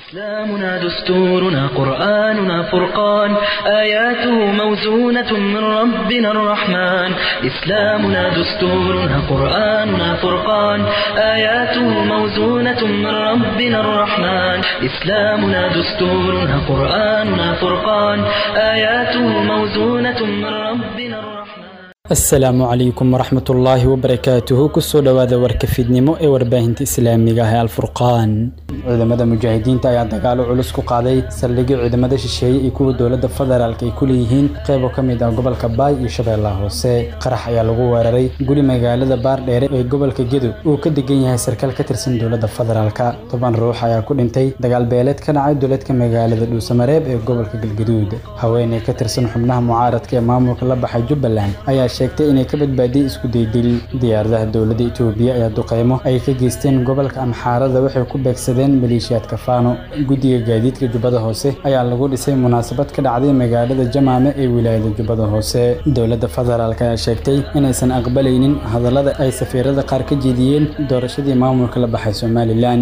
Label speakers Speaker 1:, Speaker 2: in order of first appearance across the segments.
Speaker 1: إسلامنا دستورنا قرآننا فرقان آياته موزونة من ربنا الرحمن إسلامنا دستورنا قرآننا فرقان آياته موزونة من ربنا الرحمن إسلامنا دستورنا قرآننا فرقان آياته موزونة من ربنا الرحمن
Speaker 2: asalaamu calaykum waraxmat ullaahi wabarakaatuhu kusoo dhowaada warka fidnimo ee warbaahinta islaamiga ah ee alfurqaan ciidamada mujaahidiinta ayaa dagaalo culus ku qaaday saldhigyo ciidamada shisheeye iyo kuwa dowladda federaalk ay ku leeyihiin qeybo ka mid ah gobolka baay iyo shabeellaha hoose qarax ayaa lagu weeraray guri magaalada baardheere ee gobolka gedo uu ka degan yahay sarkaal ka tirsan dowladda federaalka toban ruux ayaa ku dhintay dagaal beeleed ka dhacay duleedka magaalada dhuusamareeb ee gobolka galgaduud haweeney ka tirsan xubnaha mucaaradka ee maamulka la baxay jubbaland ayaa sheegtay inay ka badbaadiyey isku daydil diyaaradaha dowladda itoobiya ayaa duqeymo ay ka geysteen gobolka amxaarada waxay ku beegsadeen maleeshiyaadka faano guddiga gaadiidka jubbada hoose ayaa lagu dhisay munaasabad ka dhacday magaalada jamaame ee wilaayada jubbada hoose dowladda federaalk ayaa sheegtay inaysan aqbalaynin hadallada ay safiirada qaar ka jeediyeen doorashadii maamulka la baxay somalilan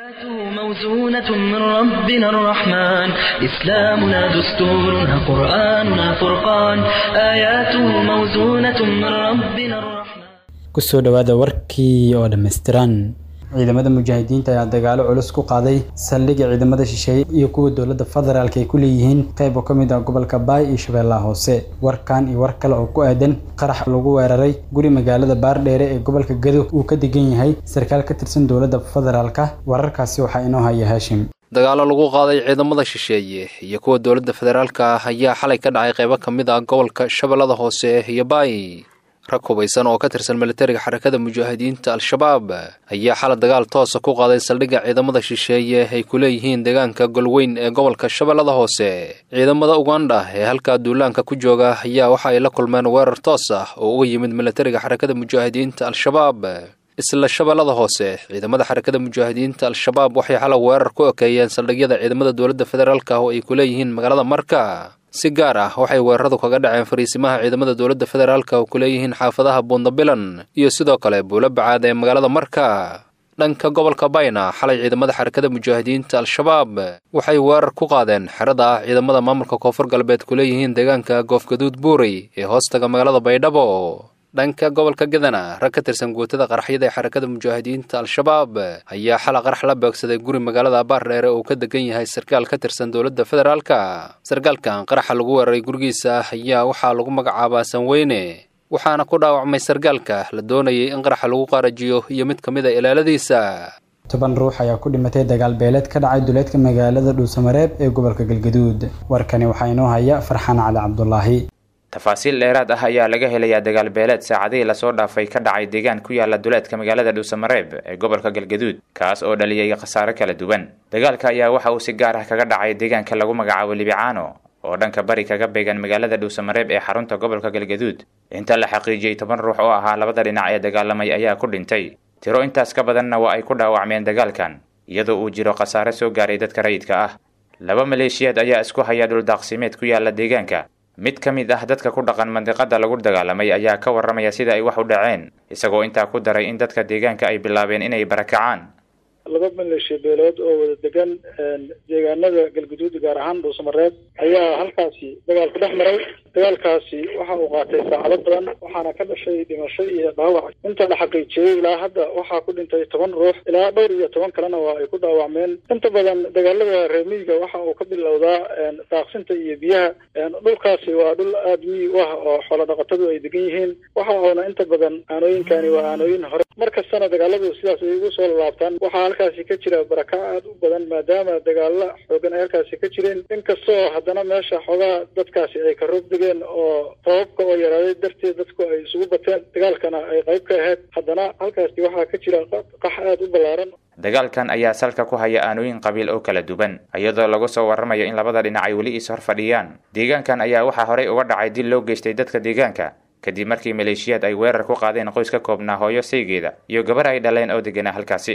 Speaker 1: موزونة من ربنا الرحمن إسلامنا دستورنا قرآننا فرقان آياته موزونة من ربنا الرحمن
Speaker 2: kusoo dhowaada warkii oo dhammaystiran ciidamada mujaahidiinta ayaa dagaalo culus ku qaaday saldhigga ciidamada shisheeye iyo kuwa dowladda federaalk ay ku leeyihiin qeybo ka mid ah gobolka baay iyo shabeellaha hoose warkan iyo war kale oo ku aadan qarax lagu weeraray guri magaalada baardheere ee gobolka gado uu ka degan yahay sarkaal ka tirsan dowladda federaalka wararkaasi waxaa inoo haya haashim
Speaker 3: dagaalo lagu qaaday ciidamada shisheeye iyo kuwa dowladda federaalka ayaa xalay ka dhacay qeybo ka mid ah gobolka shabeellada hoose iyo baay rag hubaysan oo ka tirsan militariga xarakada mujaahidiinta al-shabaab ayaa xala dagaal toosa ku qaaday saldhigga ciidamada shisheeye ay ku leeyihiin deegaanka golweyn ee gobolka shabeellada hoose ciidamada ugandha ee halkaa duulaanka ku jooga ayaa waxa ay la kulmeen weerar toos ah oo uga yimid militariga xarakada mujaahidiinta al-shabaab isla shabeellada hoose ciidamada xarakada mujaahidiinta al-shabaab waxay xala weerar ku ekeeyeen saldhigyada ciidamada dowladda federaalk oo ay ku leeyihiin magaalada marka si gaar ah waxay weeraradu kaga dhaceen fariisimaha ciidamada dowladda federaalk oo ku leeyihiin xaafadaha buundabilan iyo sidoo kale buulo bacaad ee magaalada marka dhanka gobolka bayna xalay ciidamada xarakada mujaahidiinta al-shabaab waxay weerar ku qaadeen xerada ah ciidamada maamulka koonfur galbeed ku leeyihiin deegaanka goofgaduud buurey ee hoostaga magaalada baydhabo dhanka gobolka gadana rag ka tirsan guutada qaraxyada ee xarakada mujaahidiinta al-shabaab ayaa xala qarax la beegsaday guri magaalada baardheere oo ka degan yahay sarkaal ka tirsan dowladda federaalka sarkaalkan qaraxa lagu weeraray gurigiisa ayaa waxaa lagu magacaabaa sanweyne waxaana ku dhaawacmay sarkaalka la doonayay in qaraxa lagu qaarajiyo iyo mid ka mid a ilaaladiisa
Speaker 2: toban ruux ayaa ku dhimatay dagaal beeleed ka dhacay duleedka magaalada dhuusamareeb ee gobolka galgaduud warkani waxaa inoo haya farxaan cali cabdulaahi
Speaker 4: tafaasiil dheeraad ah ayaa laga helayaa dagaal beeleed saacadihii lasoo dhaafay ka dhacay deegaan ku yaala duleedka magaalada dhuusamareeb ee gobolka galgaduud kaas oo dhaliyay khasaare kala duwan dagaalka ayaa waxa uu si gaar ah kaga dhacay deegaanka lagu magacaabo libicaano oo dhanka bari kaga beegan magaalada dhuusamareeb ee xarunta gobolka galgaduud inta la xaqiijiyey toban ruux oo ahaa labada dhinac ee dagaalamay ayaa ku dhintay tiro intaas ka badanna waa ay ku dhaawacmeen dagaalkan iyadoo uu jiro khasaare soo gaaray dadka rayidka ah laba maleeshiyaad ayaa isku haya dhuldaaqsimeed ku yaala deegaanka mid ka mid ah dadka ku dhaqan mandiqada lagu dagaalamay ayaa ka warramaya sida ay wax u dhaceen isagoo intaa ku daray in dadka deegaanka ay bilaabeen inay barakacaan
Speaker 5: laba maleeshiya beelood oo wada degan deegaanada galguduud gaar ahaan dhuusamareeb ayaa halkaasi dagaal ku dhex maray dagaalkaasi waxa uu qaatay saacado badan waxaana ka dhashay dhimasho iyo dhaawac inta la xaqiijiyey ilaa hadda waxaa ku dhintay toban ruux ilaa dhowr iyo toban kalena waa ay ku dhaawacmeen inta badan dagaalada reemiyiga waxa uu ka bilowdaa daaqsinta iyo biyaha dhulkaasi waa dhul aada miyi u ah oo xoolo dhaqatadu ay degan yihiin waxa uuna inta badan aanooyinkani waa aanooyin hore mar kastana dagaaladu sidaas ay ugu soo laabtaan waxaa halkaasi ka jira barakac aad u badan maadaama dagaalo xoogan ay halkaasi ka jireen inkastoo haddana meesha xoogaa dadkaasi ay ka roog degeen oo sababka oo yaraaday darteed dadku ay isugu bateen dagaalkana ay qayb ka ahayd haddana halkaasi waxaa ka jira qax aad u ballaaran
Speaker 4: dagaalkan ayaa salka ku haya aanooyin qabiil oo kala duwan iyadoo lagu soo warramayo in labada dhinac ay weli is hor fadhiyaan deegaankan ayaa waxaa horey uga dhacay dil loo geystay dadka deegaanka kadib markii maleeshiyaad ay weerar ku qaadeen qoys ka koobnaa hooyo saygeeda iyo gabar ay dhaleen oo deganaa halkaasi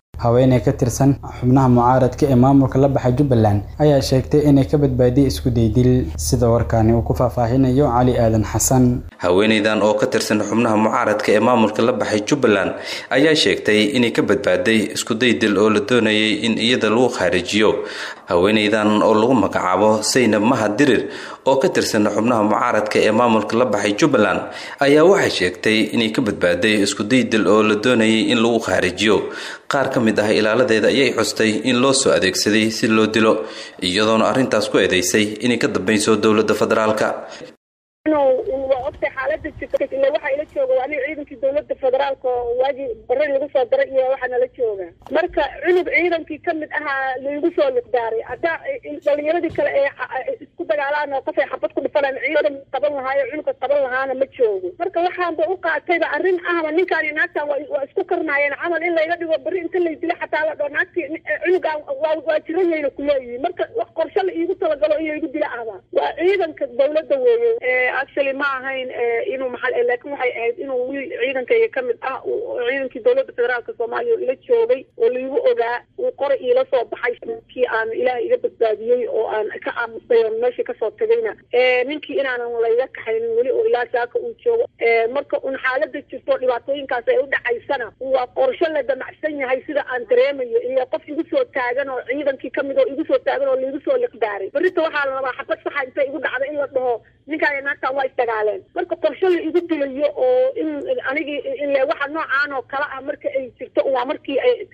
Speaker 2: haweeney ka tirsan xubnaha mucaaradka ee maamulka la baxay jubbaland ayaa sheegtay inay ka badbaadiyey isku daydil sida warkaani uu ku faahfaahinayo cali aadan xasan
Speaker 6: haweeneydan oo ka tirsan xubnaha mucaaradka ee maamulka la baxay jubbaland ayaa sheegtay inay ka badbaaday iskudaydil oo la doonayay in iyada lagu khaarijiyo haweeneydan oo lagu magacaabo saynab mahad dirir oo ka tirsan xubnaha mucaaradka ee maamulka la baxay jubbaland ayaa waxay sheegtay inay ka badbaaday iskudaydil oo la doonayay in lagu khaarijiyo qaar ka mid ah ilaaladeeda ayay xustay in loo soo adeegsaday si loo dilo iyadoona arrintaas ku eedeysay inay ka dambayso dowladda federaalka
Speaker 7: waa ogtay xaalada jirta ila waxaa ila jooga waa aniga ciidankii dowlada federaalka oo waagii bari lagu soo daray iyo waxaa nala jooga marka cunug ciidankii kamid ahaa laigu soo liqdaaray haddaa dhalinyaradii kale ee isku dagaalaan oo qofay xabad ku dhifanaan ciidan qaban lahaayo cunuga qaban lahaana ma joogo marka waxaanba u qaatayba arrin ahba ninkaan iyo naagtaan waa isku karnaayeen camal in layga dhigo beri inta lay dilo xataa la dhoo naagtii cunugaan waa jirayayna kuleeyihin marka wax qorshe la iigu talagalo in laygu dilo ahba waa ciidanka dowladda weeye actually ma ahayn inuu maxal laakiin waxay ahayd inuu wiil ciidankayga kamid ah ciidankii dowladda federaalka soomaaliya oo ila joogay oo laigu ogaa uu qoray iila soo baxay kii aan ilaah iga badbaadiyey oo aan ka aamusay oo meeshii kasoo tagayna ninkii inaanan layga kaxaynin weli oo ilaa saaka uu joogo marka un xaalada jirto dhibaatooyinkaas ay u dhacaysana waa qorsho la damacsan yahay sida aan dareemayo iyo qof igu soo taagan oo ciidankii kamid oo igu soo taagan oo laigu soo liqdaaray berrita waxaa la rabaa xabad saxa inta igu dhacda in la dhaho ninkaan naagtaan waa isdagaaleen marka qorsho la igu dilayo oo in anigii ile waxa noocaan oo kale ah marka ay jirto waa markii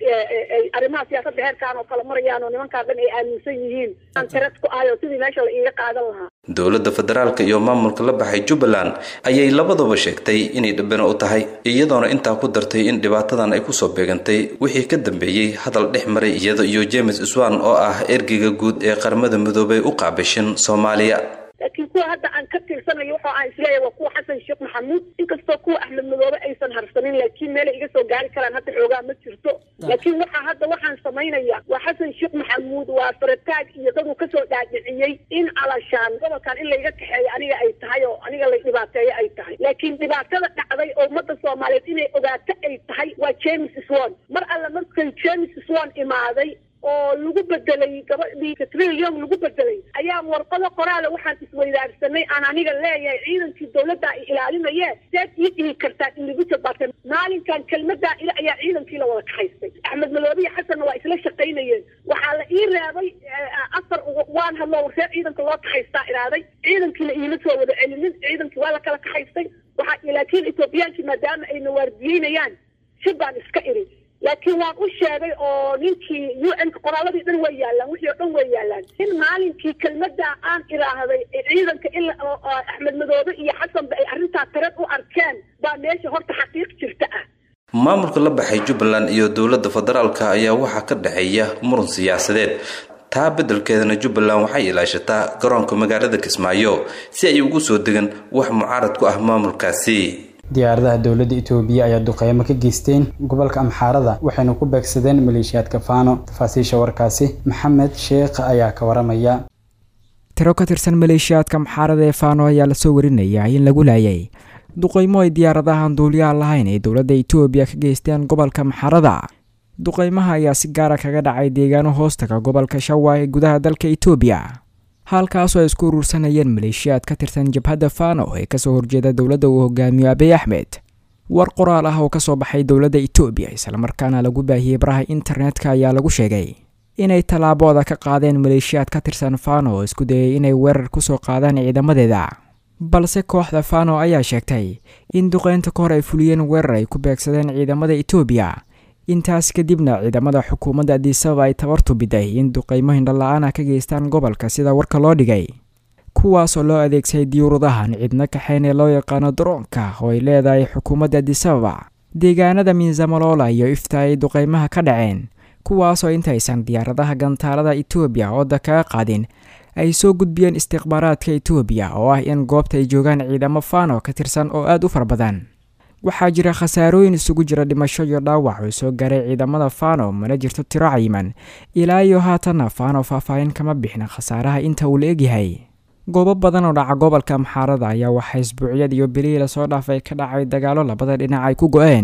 Speaker 7: ay arrimaha siyaasadda heerkaan oo kale marayaan oo nimankaan dhan ay aaminsan yihiin aan tiras ku ahay oo sidii meesha la iiga qaadan lahaa
Speaker 6: dowladda federaalka iyo maamulka la baxay jubbaland ayay labadaba sheegtay inay dhabbana u tahay iyadoona intaa ku dartay in dhibaatadan ay kusoo beegantay wixii ka dambeeyey hadal dhex maray iyada iyo james swan oo ah ergeyga guud ee qaramada midoobay u qaabishin soomaaliya
Speaker 7: laakiin kuwa hadda aan ka tirsanayo waxa aan isleeyahay waa kuwa xasan sheekh maxamuud inkastoo kuwa axmed madoobe aysan harsanin laakiin meelay iga soo gaari karaan hadda xoogaa ma jirto laakiin waxa hadda waxaan samaynaya waa xasan sheekh maxamuud waa farataag iyo daduu kasoo dhaadhiciyey in alashaan gobolkan in layga kaxeeyo aniga ay tahay oo aniga la dhibaateeyo ay tahay laakiin dhibaatada dhacday oo ummadda soomaaliyeed inay ogaato ay tahay waa james swan mar alle markay james swan imaaday oo lagu bedelay gabadhii katrilion lagu bedelay ayaa warqado qoraale waxaan isweydaarsanay aan aniga leeyahay ciidankii dowladda ay ilaalinaye seed ii dhihi kartaan in lagu jabaatay maalinkan kelmadaa ila ayaa ciidankii la wada kaxaystay axmed madoobiya xasanna waa isla shaqaynayeen waxaa la ii reebay afar waan hadlo warseed ciidanka loo kaxaystaa iraaday ciidankiina iima soo wada celinin ciidankii waa la kala kaxaystay waxaa laakiin etoobiyaankii maadaama ayna waardiyeynayaan shib baan iska iri laakiin waan u sheegay oo ninkii u n qoraaladii dhan way yaalaan wixii oo dhan way yaalaan in maalinkii kelmadaa aan ilaahday ciidanka in axmed madoobe iyo xasanba ay arrintaa tareed u arkeen baa meesha horta xaqiiq jirta ah
Speaker 6: maamulka la baxay jubbaland iyo dowladda federaalka ayaa waxaa ka dhexeeya muran siyaasadeed taa beddelkeedana jubbaland waxay ilaashataa garoonka magaalada kismaayo si ay ugu soo degan wax mucaarad ku ah maamulkaasi
Speaker 2: diyaaradaha dowladda itoobiya ayaa duqeymo ka geysteen gobolka amxaarada waxayna ku beegsadeen maleeshiyaadka faano tafaasiisha warkaasi maxamed sheekh ayaa ka waramaya
Speaker 8: tiro ka tirsan maleeshiyaadka amxaarada ee faano ayaa lasoo warinayaa in lagu laayay duqeymo ay diyaaradahan duuliyaha lahayn ay dowladda itoobiya ka geysteen gobolka amxaarada duqeymaha ayaa si gaara kaga dhacay deegaano hoostaga gobolka shawa ee gudaha dalka itoobiya halkaasoo ay isku uruursanayeen maleeshiyaad ka tirsan jabhadda fano ee kasoo horjeeda dowladda uu hogaamiyo abiy axmed war qoraal ah oo kasoo baxay dowladda itoobiya islamarkaana lagu baahiyey baraha internetka ayaa lagu sheegay inay tallaabooda ka qaadeen maleeshiyaad ka tirsan fano oo isku dayay inay weerar kusoo qaadaan ciidamadeeda balse kooxda fano ayaa sheegtay in duqeynta ka hor ay fuliyeen weerar ay ku beegsadeen ciidamada itoobiya intaas kadibna ciidamada xukuumadda adisababa ay tabartu biday in duqeymo hindhala-aan ah ka geystaan gobolka sida warka loo dhigay kuwaasoo loo adeegsaday diyuuradahan cidna kaxeyn ee loo yaqaano daroonka oo ay leedahay xukuumadda adisababa deegaanada miinzamalola iyo ifta ay duqeymaha ka dhaceen kuwaasoo intaysan diyaaradaha gantaalada itoobiya ooda kaga qaadin ay soo gudbiyeen istikhbaaraadka itoobiya oo ah in goobta ay joogaan ciidamo fano ka tirsan oo aada u fara badan waxaa jira khasaarooyin isugu jira dhimasho iyo dhaawac oo soo gaaray ciidamada fano mana jirto tiro cayiman ilaa iyo haatanna fano faahfaahin kama bixin khasaaraha inta uu la egyahay goobo badan oo dhaca gobolka amxaarada ayaa waxaa isbuucyad iyo bilihii lasoo dhaafay ka dhacay dagaalo labada dhinac ay ku go-een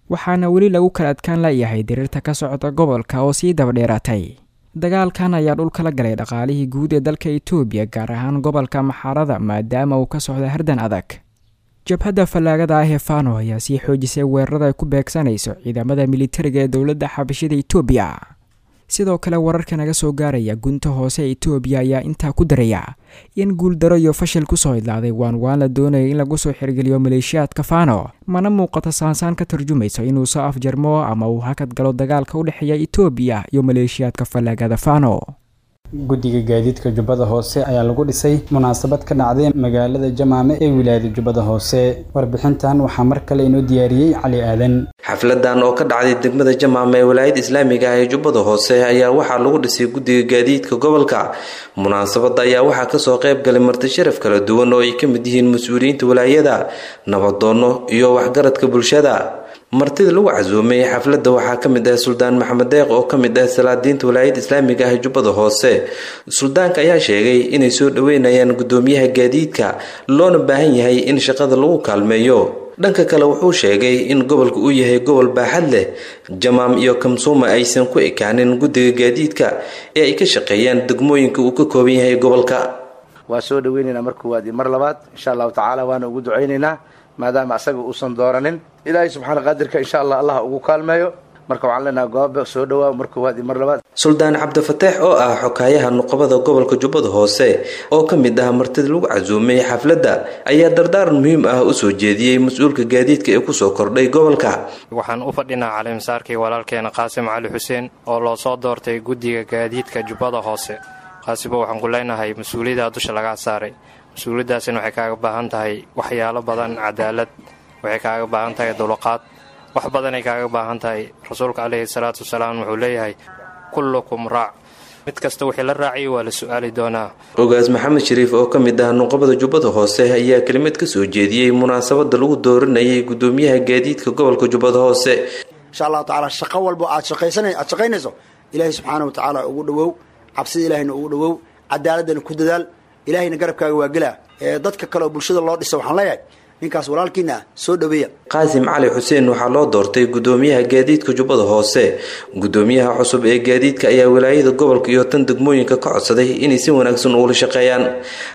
Speaker 8: waxaana weli lagu kala adkaan layahay diriirta ka socda gobolka oo sii dabadheeraatay dagaalkan ayaa dhulkala galay dhaqaalihii guud ee dalka itoobiya gaar ahaan gobolka maxaarada maadaama uu ka socda hardan adag jabhadda fallaagada ah ee fano ayaa sii xoojisay weerarada ay ku beegsanayso ciidamada militariga ee dowladda xabashida itoobiya sidoo kale wararka naga soo gaaraya gunta hoose ee itoobiya ayaa intaa ku daraya in guuldaro iyo fashil kusoo idlaaday waan waan la doonaya in lagu soo xirgeliyo maleeshiyaadka fano mana muuqato saansaan ka tarjumayso inuu soo afjarmo ama uu hakad galo dagaalka u dhexeeya itoobiya iyo maleeshiyaadka fallaagada fano
Speaker 2: guddiga gaadiidka jubbada hoose ayaa lagu dhisay munaasabad ka dhacday magaalada jamaame ee wilaayada jubbada hoose warbixintan waxaa mar kale inoo diyaariyey cali aadan
Speaker 6: xafladan oo ka dhacday degmada jamaame ee walaayada islaamiga ah ee jubbada hoose ayaa waxaa lagu dhisay guddiga gaadiidka gobolka munaasabada ayaa waxaa kasoo qayb galay marti sharaf kala duwan oo ay ka mid yihiin mas-uuliyiinta walaayada nabadoono iyo waxgaradka bulshada martida lagu casuumay xafladda waxaa ka mid ah suldaan maxamed deeq oo ka mid ah salaadiinta walaayada islaamiga ah ee jubbada hoose suldaanka ayaa sheegay inay soo dhoweynayaan guddoomiyaha gaadiidka loona baahan yahay in shaqada lagu kaalmeeyo dhanka kale wuxuu sheegay in gobolka uu yahay gobol baaxad leh jamaam iyo kamsuuma aysan ku ekaanin guddiga gaadiidka ee ay ka shaqeeyaan degmooyinka uu ka kooban yahay gobolka
Speaker 9: waa soo dhoweynaynaa mar koowaad iyo mar labaad insha allahu tacaala waana ugu ducaynaynaa maadaama asaga uusan dooranin ilaahay subxaana qaadirka insha allah allah ugu kaalmeeyo marka waxaan leenaha goobe soo dhawaa mar koowaad iyo mar labaad
Speaker 6: suldaan cabdifateex oo ah xokaayaha nuqabada gobolka jubbada hoose oo ka mid ah martida lagu casuumay xafladda ayaa dardaaran muhiim ah u soo jeediyey mas-uulka gaadiidka ee kusoo kordhay gobolka
Speaker 10: waxaan u fadhinaa calimasaarkii walaalkeena qaasim cali xuseen oo loo soo doortay guddiga gaadiidka jubbada hoose qaasimo waxaan ku leenahay mas-uuliyaddaa dusha lagaa saaray mas-uuliyaddaasina waxay kaaga baahan tahay waxyaalo badan cadaalad waxay kaaga baahan tahay dulqaad wax badanay kaaga baahan tahay rasuulka caleyhi salaatu wasalaam wuxuu leeyahay kullukum raac mid kasta wixii la raaciyay waa la su-aali doonaa
Speaker 6: ogaas maxamed shariif oo ka mid ah nuqabada jubbada hoose ayaa kelimad ka soo jeediyey munaasabada lagu dooranayay guddoomiyaha gaadiidka gobolka jubbada hoose
Speaker 11: insha allahu tacaala shaqo walbo aad aad shaqaynayso ilaahay subxaana wa tacaala ugu dhowow cabsida ilaahayna ugu dhowow cadaaladana ku dadaal ilaahayna garabkaaga waa gelaa ee dadka kale oo bulshada loo dhisa waxaan leeyahay ninkaas walaalkiina ah soo dhoweeya
Speaker 6: qaasim cali xuseen waxaa loo doortay guddoomiyaha gaadiidka jubbada hoose guddoomiyaha cusub ee gaadiidka ayaa walaayada gobolka iyo tan degmooyinka ka codsaday inay si wanaagsan ugula shaqeeyaan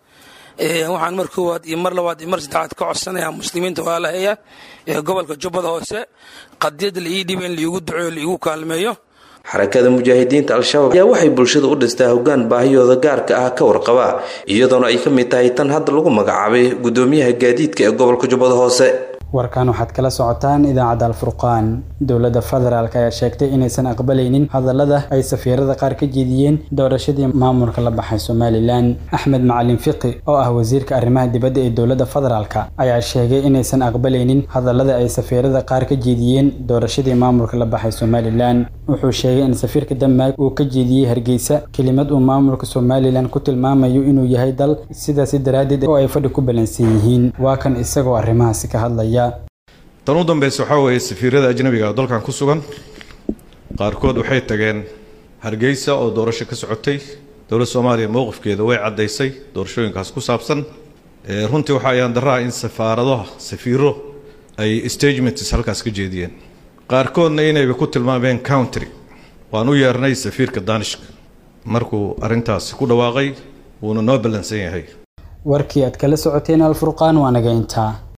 Speaker 12: waxaan mar koowaad iyo mar labaad iyo mar saddexaad ka codsanayaa muslimiinta walaalaheeya ee gobolka jubbada hoose qadiyada la ii dhiba in laiigu duceeyo laiigu kaalmeeyo
Speaker 6: xarakada mujaahidiinta al-shabaab ayaa waxay bulshada u dhistaa hoggaan baahiyooda gaarka ah ka warqaba iyadoona ay ka mid tahay tan hadda lagu magacaabay guddoomiyaha gaadiidka ee gobolka jubbada hoose
Speaker 2: warkan waxaad kala socotaan idaacadda alfurqaan dowladda federaalk ayaa sheegtay inaysan aqbalaynin hadallada ay safiirada qaar ka jeediyeen doorashadii maamulka la baxay somalilan axmed macalin fiqi oo ah wasiirka arrimaha dibadda ee dowladda federaalk ayaa sheegay inaysan aqbalaynin hadallada ay safiirada qaar ka jeediyeen doorashadii maamulka la baxay somalilan wuxuu sheegay in safiirka denmark uu ka jeediyey hargeysa kelimad uu maamulka somalilan ku tilmaamayo inuu yahay dal sidaasi daraaddeed oo ay fadhi ku balansan yihiin waa kan isagoo arrimahaasi ka hadlaya
Speaker 13: tan u dambeysa waxaa weeye safiirada ajnabiga oo dalkan ku sugan qaarkood waxay tageen hargeysa oo doorasho ka socotay dowladda soomaaliya mowqifkeeda way caddaysay doorashooyinkaas ku saabsan runtii waxaa ayaan daraha in safaaradaha safiiro ay stagements halkaas ka jeediyeen qaarkoodna inayba ku tilmaameen country waan u yeernay safiirka danishka markuu arrintaasi ku dhawaaqay wuuna noo ballansan yahay
Speaker 2: warkii aad kala socoteen alfurqaan waa naga intaa